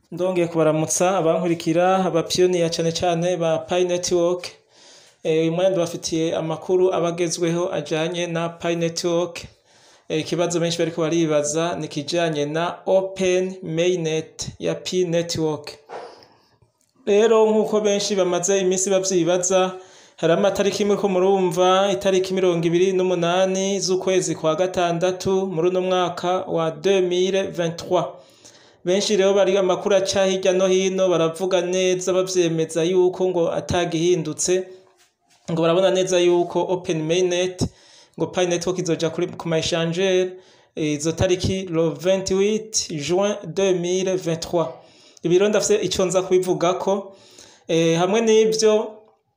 Ndongeye kubaramutsa abankurikira abapiyoniya cane cane ba Pi Network, uyu mwanya ndabafitiye amakuru aba agezweho ajanye na Pi Network, ikibazo benshi bariko baribaza ni ikijanye na Open Mainnet ya Pi Network. Rero nk'uko benshi bamaze imisi bavyibaza, hari amatariki muriko murumva, itariki mirongo ibiri n'umunani z'ukwezi kwa gatandatu muri uno mwaka wa 2023. Benshi rero bari amakuru aca hirya no hino baravuga neza bavyemeza yuko ngo atagihindutse, ngo barabona neza yuko Open Mainnet, ngo Pi Network izoja ku ma échangeur izo tariki le 28 juin 2023. Ibi rero ndafise ico nza kubivugako, hamwe n'ivyo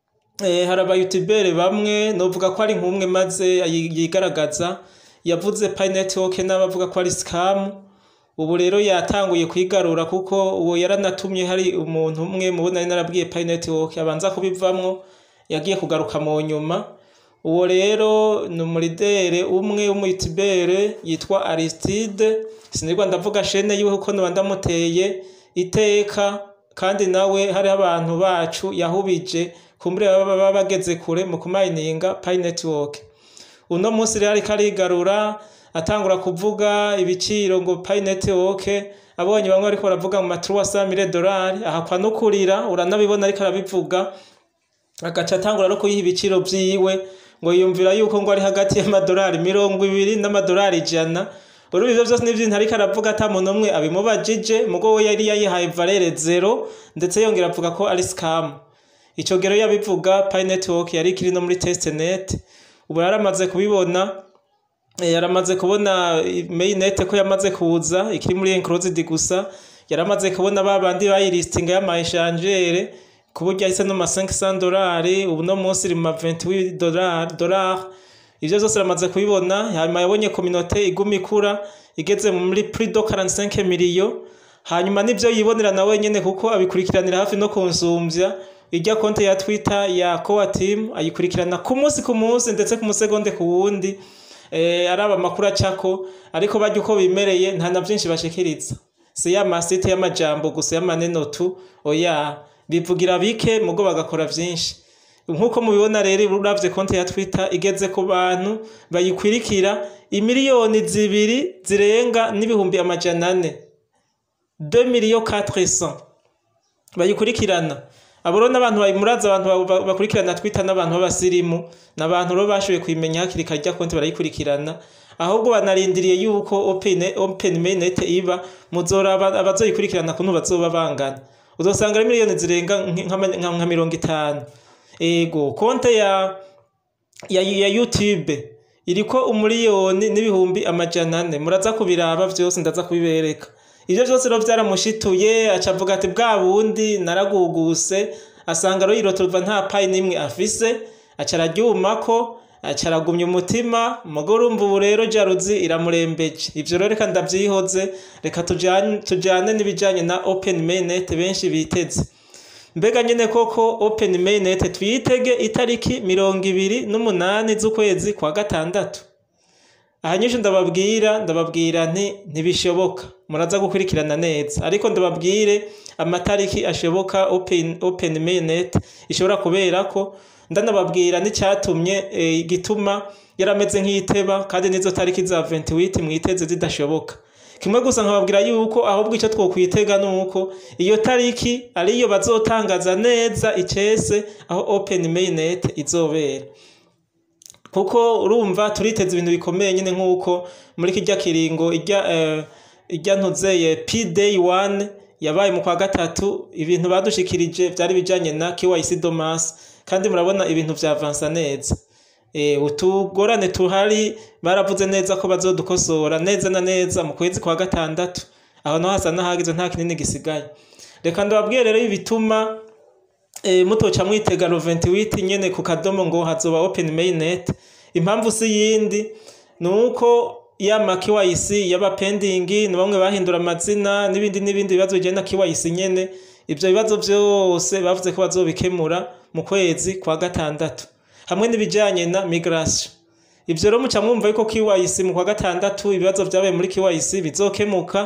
hari aba youtubeur bamwe novuga ko ari nk'umwe maze yigaragaza, yavuze Pi Network n'abavuga ko ari scam, ubu rero yatanguye kwigarura kuko uwo yaranatumye hari umuntu umwe mubo nari narabwiye Pi Network abanza kubivamwo, yagiye kugaruka mu nyuma, uwo rero ni umuridere umwe w'umu youtubeur yitwa Aristide, sinirwa ndavuga shene yiwe kuko noba ndamuteye iteka, kandi nawe hariho abantu bacu yahubije kumbure baba bageze kure mu kumayininga Pi Network. Uno musi rero ariko arigarura atangura kuvuga ibiciro ngo Pi Network, abonye bamwe bariko baravuga mu ma 300 dolari, ahakwa no kurira, uranabibona ariko arabivuga, agaca atangura no kuyiha ibiciro vyiwe, ngo yiyumvira yuko ngo ari hagati y'amadolari mirongo ibiri n'amadolari ijana, urumva ivyo vyose n'ivyo ariko aravuga ata muntu umwe abimubajije, mugo we yari yayihaye valere zero, ndetse yongera avuga ko ari scam. Ico gihe rero yabivuga Pi Network yari ikiri no muri testnet, ubu yaramaze kubibona, yaramaze kubona mainnet ko yamaze kuza ikiri muri enclosed gusa, yaramaze kubona babandi bayilistinga y'ama échangeur, ku buryo yahise no ma 500 dolari, ubu no musi iri mu ma 28 dolari, ivyo vyose yaramaze kubibona, hanyuma yabonye communauté iguma ikura, igeze muri plus de 45 millions, hanyuma nivyo yibonera na wenyene kuko abikurikiranira hafi no kunsumvya, irya konte ya Twitter ya Coa Team ayikurikirana ku musi ku musi ndetse ku musegonde ku wundi, araba amakuru acako, ariko barya uko bimereye nta na vyinshi bashikiriza. Si ya masite y'amajambo gusa y'amaneno tu, oya, bivugira bike mugo bagakora vyinshi. Nkuko mubibona rero uravye konte ya Twitter igeze ku bantu bayikwirikira imiliyoni zibiri zirenga n'ibihumbi amajana ane. 2 millions 400 bayikurikirana. Abo rero n'abantu murazi abantu bakurikirana Twitter n'abantu b'abasirimu, n'abantu rero bashoboye kuyimenya hakiri kare irya konte barayikurikirana, ahubwo banarindiriye yuko Open, Open Mainnet iba, muzoraba abazoyikurikirana kuntu bazoba bangana. Uzosanga ari miliyoni zirenga nka mirongo itanu. Ego, konte ya, ya, ya YouTube iriko umuliyoni n'ibihumbi amajana ane, muraza kubiraba vyose ndaza kubibereka. Ivyo vyose rero vyaramushituye, aca avuga ati bwa bundi naraguguse, asanga rero yirotorwa nta Pi n'imwe afise, aca araryumako, aca aragumya umutima, muga urumva ubu rero jaruzi iramurembeje. Ivyo rero reka ndavyihoze, reka tujane n'ibijanye na Open Mainnet benshi biteze. Mbega nyene koko Open Mainnet tuyitege itariki mirongo ibiri n'umunani z'ukwezi kwa gatandatu? Aha nyinshi ndababwira, ndababwira nti ntibishoboka, muraza gukurikirana neza, ariko ndababwire amatariki ashoboka Open, Open Mainnet ishobora kuberako, ndanababwira n'icatumye igituma yarameze nk'iyiteba, kandi n'izo tariki za 28 mwiteze zidashoboka. Kimwe gusa nkababwira yuko ahubwo ico twokwitega nuko iyo tariki ariyo bazotangaza neza icese aho Open Mainnet izobera. Kuko urumva turiteze ibintu bikomeye nyene nk'uko muri kirya kiringo irya uh, irya ntuzeye P-Day 1 yabaye mu kwa gatatu, ibintu badushikirije vyari bijanye na KYC Domas, kandi murabona ibintu vyavansa neza. Eh, utugorane tuhari baravuze neza ko bazodukosora neza na neza mu kwezi kwa gatandatu, aho naho hasa n'ahageze nta kinini gisigaye. Reka ndababwire rero ibituma e, mutoca mwitega lo 28 nyene ku kadomo ngo hazoba Open Mainnet, impamvu si yindi nuko ya ma KYC yaba pending ni bamwe bahindura amazina n'ibindi n'ibindi bibazo bijanye na KYC nyene, ivyo bibazo vyose bavuze ko bazobikemura mu kwezi kwa gatandatu, hamwe n'ibijanye na migration. Ivyo rero muca mwumva yuko KYC mu kwa gatandatu ibibazo vyabaye muri KYC bizokemuka,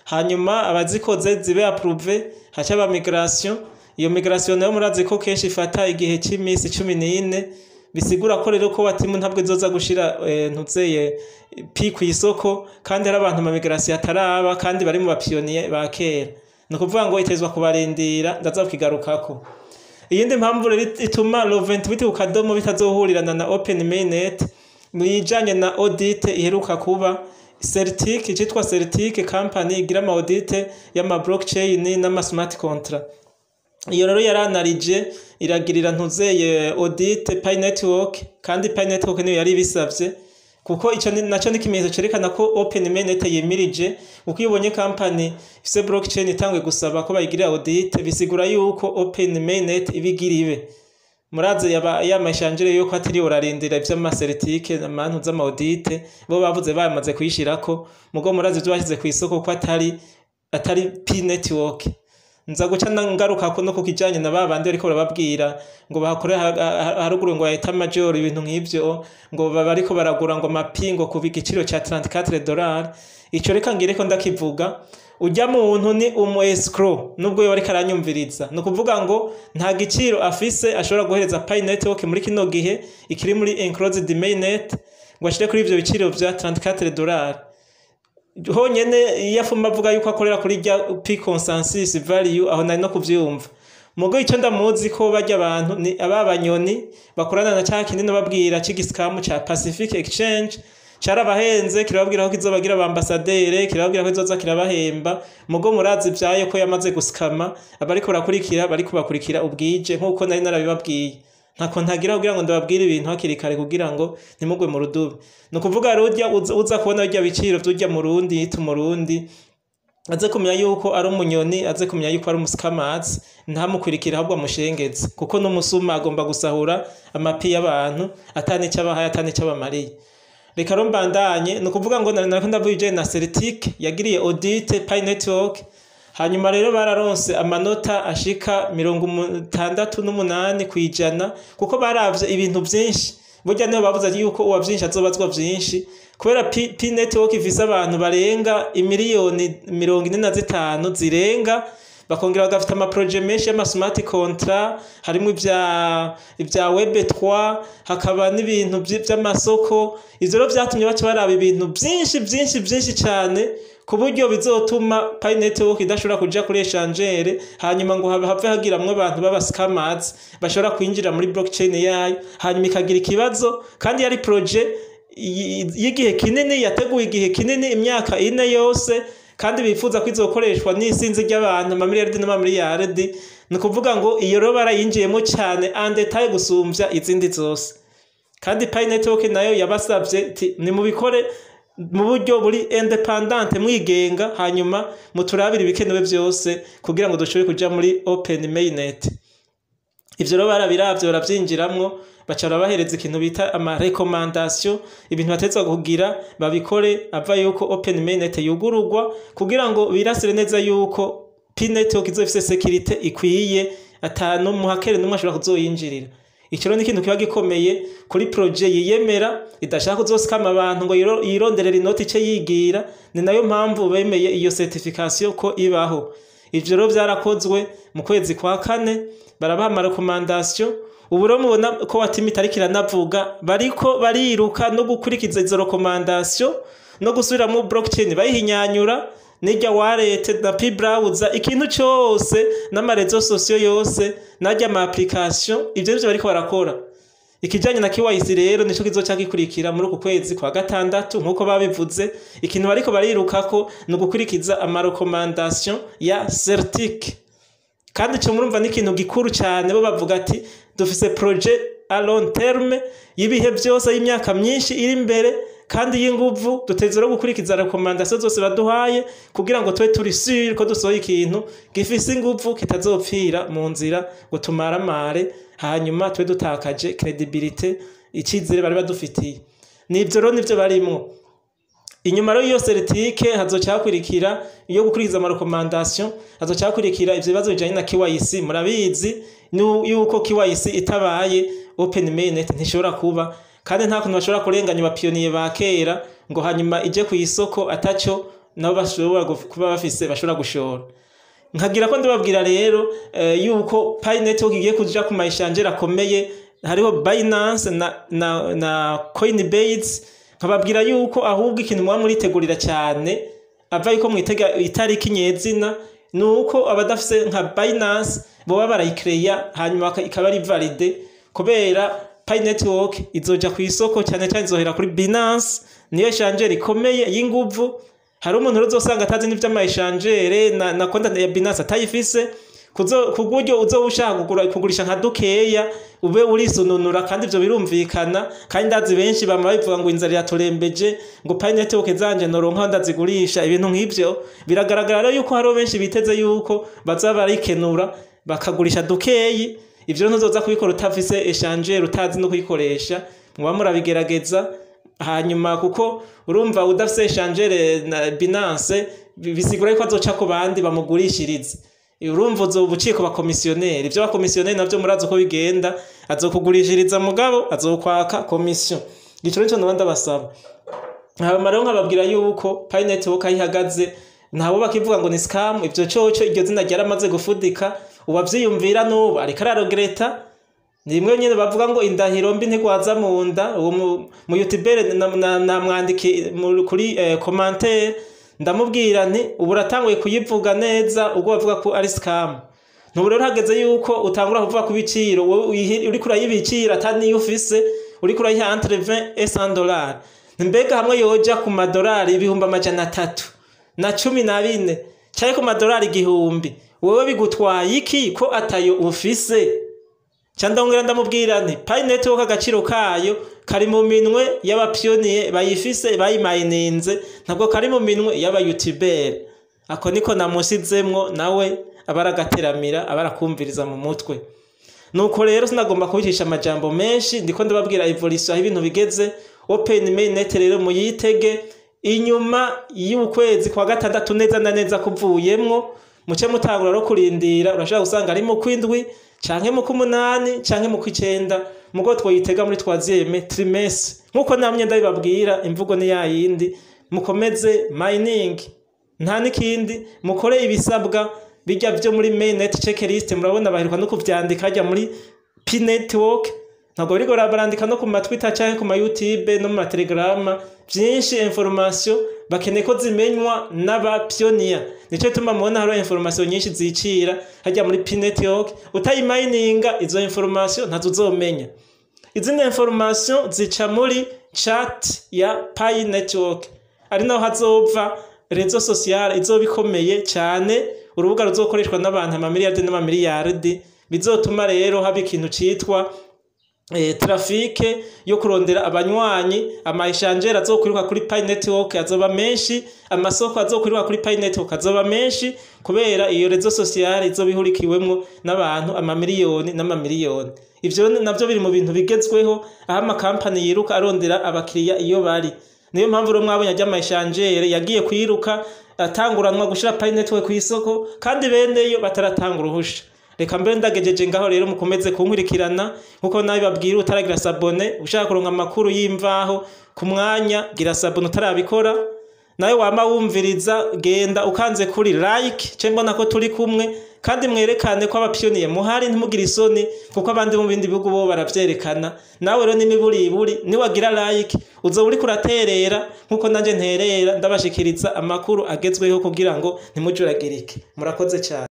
hanyuma abazikoze zibe approve haca aba migration iyo migration nayo murazi ko kenshi ifata igihe c'imisi cumi n'ine bisigura ko rero ko watimu ntabwo izoza gushira eh, ntuzeye pi kw'isoko kandi hari abantu amamigration ataraba kandi bari mu bapiyoniye ba kera ni ukuvuga ngo itezwa kubarindira ndaza kukigarukako iyindi mpamvu rero ituma Lovent biti ku kadomo bitazohurirana na Open Mainnet mwijanye na audit iheruka kuba Certic icitwa Certic company igira ama audit y'ama blockchain n'ama smart contract iyo rero yaranarije iragirira ntuzeye audit Pi Network kandi Pi Network niyo yari bisavye kuko ico ni- naco ni ikimenyetso cerekana ko Open Mainnet yimirije kuko iyo ubonye company ifise blockchain itangwe gusaba ko bayigirira audit bisigura yuko Open Mainnet ibigira ibe murazi yaba yamashanjire yuko atari urarindira ivy'amaseritike amantu z'amaudite bo bavuze bamaze kuyishirako mugo murazi ivyo bashyize ku isoko ko atari atari Pi Network nza guca na- ngaruka ko no ku kijanye na babandi bariko barababwira ngo bahakore ha- ha- haruguru ngo yahita major ibintu nk'ivyo ngo baba bariko baragura ngo amapingo ku igiciro ca 34 dollars ico reka ngireko ndakivuga ujya muntu ni umu escrow nubwo yoba ariko aranyumviriza ni ukuvuga ngo nta giciro afise ashobora guhereza Pi Network muri kino gihe ikiri muri enclosed mainnet ngo ashire kuri ivyo biciro vya 34 dollars honyene iyo afuma avuga yuko akorera kuri rya Pi consensus value aho nari no kuvyumva mugo ico ndamuzi ko barya abantu ni aba banyoni bakorana na cya kindi nababwira c'igisikamu ca Pacific Exchange carabahenze kirababwira ko kizobagira abambasadere kirababwira ko kizoza kirabahemba mugo murazi vyayo ko yamaze gusikama abariko barakurikira bariko bakurikira ubwije nk'uko nari narabibabwiye ntako ntagira kugira ngo ndababwire ibintu hakiri kare kugira ngo ntimugwe mu rudubi ni ukuvuga rurya uza uza kubona birya biciro vy'urya murundi yita umurundi aze kumenya yuko ari umunyoni aze kumenya yuko ari umusukamazi ntamukurikire ahubwo amushengeze kuko n'umusuma agomba gusahura amapi y'abantu atanico abahaye atanico abamariye reka rero mbandanye ni ukuvuga ngo nari nariko ndavuga ibijanye na Celtic yagiriye audit Pi Network hanyuma rero bararonse amanota ashika mirongo itandatu n'umunani kw'ijana kuko baravye ibintu vyinshi burya niyo bavuze yuko uwa vyinshi azobazwa vyinshi kubera Pi Pi Network ifise abantu barenga imiliyoni mirongo ine na zitanu zirenga bakongera bagafite amaproje menshi y'ama smart contract harimo ibya ibya web 3 hakaba n'ibintu vy- vy'amasoko ivyo rero vyatumye baca baraba ibintu vyinshi vyinshi vyinshi cane ku buryo bizotuma Pi Network idashobora kuja kuri échangeur hanyuma ngo habe have hagiramwo abantu baba scammers bashobora kwinjira muri blockchain yayo hanyuma ikagira ikibazo kandi yari projet y- y'igihe kinini yateguye igihe kinini imyaka ine yose kandi bifuza ko izokoreshwa n'isinzi ry'abantu amamiliyaridi n'amamiliyaridi ni ukuvuga ngo iyo rero barayinjiyemo cyane andetaye gusumvya izindi zose kandi Pi Network nayo yabasavye iti nimubikore mu buryo buri independent mwigenga hanyuma muturabire ibikenewe vyose kugira ngo dushobore kuja muri open mainnet ivyo rero barabiravye baravyinjiramwo baca barabahereza ikintu bita ama recommandation ibintu batezwa kugira babikore ava yuko open mainnet yugururwa kugira ngo birasire neza yuko Pi Network izofise security ikwiye atanu muhakere numwe ashobora kuzoyinjirira ico rero ni ikintu kiba gikomeye kuri projet yiyemera idashaka kuzosikama abantu ngo yiro- yironderere inoti ice yigira ni nayo mpamvu bemeye iyo certification ko ibaho ivyo rero vyarakozwe mu kwezi kwa kane barabaha amarekomandasiyo ubu rero mubona ko watima itariki iranavuga bariko bariruka no gukurikiza izo rekomandasiyo no gusubiramwo blockchain bayihinyanyura n'irya warete na pi browser ikintu cose n'amarezo sosiyo yose n'arya ama application ivyo nivyo bariko barakora ikijanye na KYC rero nico kizoca gikurikira muri uku kwezi kwa gatandatu nkuko babivuze ikintu bariko barirukako ni ugukurikiza amarekomandasiyo ya Certic kandi ico murumva ni ikintu gikuru cyane bo bavuga ati dufise projet a long terme y'ibihe byose y'imyaka myinshi iri imbere kandi y'inguvu duteze no gukurikiza rekomandasiyo zose baduhaye kugira ngo tube turi sure ko dusohoye ikintu gifise inguvu kitazopfira mu nzira ngo tumaramare hanyuma tube dutakaje credibility icizere bari badufitiye nivyo rero nivyo barimwo inyuma rero iyo seritike hazoca hakurikira iyo gukurikiza amarekomandasiyo hazoca hakurikira ivyo bibazo bijanye na KYC murabizi nu- yuko KYC itabaye open mainnet ntishobora kuba kandi nta kuntu bashobora kurenganya abapiyoniye ba kera ngo hanyuma ije ku isoko ataco nabo bashobora guf- kuba bafise bashobora gushora nkagira ko ndababwira rero eh, yuko Pi Network igiye kuja ku mayishanjere akomeye hariho Binance na, na, na Coinbase nkababwira yuko ahubwo ikintu muba muritegurira cyane ava yuko mwitega itariki nyezina ni uko abadafise nka Binance boba barayikereya hanyuma baka- ikaba ari valide kubera Pi Network izoja ku isoko cyane cyane izohera kuri Binance niyo shanjere ikomeye y'inguvu hari umuntu rero uzosanga atazi n'ivy'amayishanjere na, na konta ya Binance atayifise kuzo ku buryo uzoba ushaka kugura kugurisha nka dukeya ube urisununura kandi ivyo birumvikana kandi ndazi benshi bama babivuga ngo inzara iraturembeje ngo Pi Network zanje noronka ndazigurisha ibintu nk'ivyo biragaragara rero yuko hariho benshi biteze yuko bazoba barikenura bakagurisha dukeyi ivyo rero ntuzoza kubikora utafise eshangere utazi no kuyikoresha muba murabigerageza hanyuma kuko urumva udafise eshangere na Binance bi- bisigura yuko azoca ku bandi bamugurishirize urumva uzoba uciye ku bakomisiyoneri ivyo bakomisiyoneri navyo murazi uko bigenda azokugurishiriza mugabo azokwaka komisiyo ico nico noba ndabasaba hama rero nkababwira yuko Pi Network aho ihagaze ntabo bakivuga ngo ni scam ivyo coco iryo zina ryaramaze gufudika uwavyiyumvira n'ubu ariko ararogereta ni rimwe nyene bavuga ngo indahiro mbi ntigwaza mu nda uwo mu- mu youtubere namwandiki kuri eh, commentaire ndamubwira nti ubu uratanguye kuyivuga neza ubwo bavuga ko ari scam ntubu rero hageze yuko utangura kuvuga ku biciro wowe uyihi- uriko urayibicira ata niyo ufise uriko urayiha entre 20 et 100 dollars mbega hamwe yoja ku madolari ibihumbi amajana atatu na cumi na bine canke ku madolari igihumbi wowe bigutwaye iki ko atayo ufise ca ndongera ndamubwira nti Pi Network agaciro kayo kari mu minwe y'abapiyoniye bayifise bayimayininze ntabwo kari mu minwe y'abayutubere ako niko namusizemwo nawe aba aragateramira aba arakumviriza mu mutwe nuko rero sinagomba kubicisha amajambo menshi ndiko ndababwira evolution aho ibintu bigeze open mainnet rero muyitege inyuma y'ukwezi kwa gatandatu neza na neza kuvuyemwo muce mutangura no kurindira urashobora gusanga ari mu kwindwi canke mu kumunani canke mu kwicenda mugo twoyitega muri twaziyeme trimestre nkuko namye ndabibabwira imvugo ni yayindi mukomeze mining nta n'ikindi mukore ibisabwa bijya byo muri mainnet checklist murabona baheruka no kuvyandika hajya muri Pi Network ntabwo bariko barandika no ku ma Twitter canke ku ma YouTube no mu ma Telegram vyinshi information bakeneye ko zimenywa n'abapioneer nico tuma mubona hariho information nyinshi zicira hajya muri Pi Network utayimayininga izo information ntazo uzomenya izindi information zica muri chat ya Pi Network ari naho hazova rezo sociale izoba ikomeye cyane urubuga ruzokoreshwa n'abantu amamiliyardi n'amamiliyardi bizotuma rero haba ikintu citwa eh, trafike yo kurondera abanywanyi amayishanjere azokwiruka kuri Pi Network azoba menshi amasoko azokwiruka kuri Pi Network azoba menshi kubera iyo rezo sociale izoba ihurikiwemwo n'abantu amamiliyoni n'amamiliyoni ivyo navyo biri mu bintu bigezweho aho amakampani yiruka arondera abakiriya iyo bari niyo mpamvu rero mwabonye ajya amayishanjere yagiye kwiruka atanguranwa gushira Pi Network kw'isoko kandi beneyo bataratanga uruhusha reka mbe ndagejeje ngaho rero mukomeze kunkurikirana nkuko nawe babwira utaragira sabone ushaka kuronka amakuru y'imvaho ku mwanya gira sabone utarabikora nawe wama wumviriza genda ukanze kuri like ce mbona ko turi kumwe kandi mwerekane ko abapiyoniye muhari ntimugire isoni kuko abandi mu bindi bihugu bo baravyerekana nawe rero n'imiburiburi niwagira like uzoba uriko uraterera nkuko nanje nterera ndabashikiriza amakuru agezweho kugira ngo ntimujuragirike murakoze cyane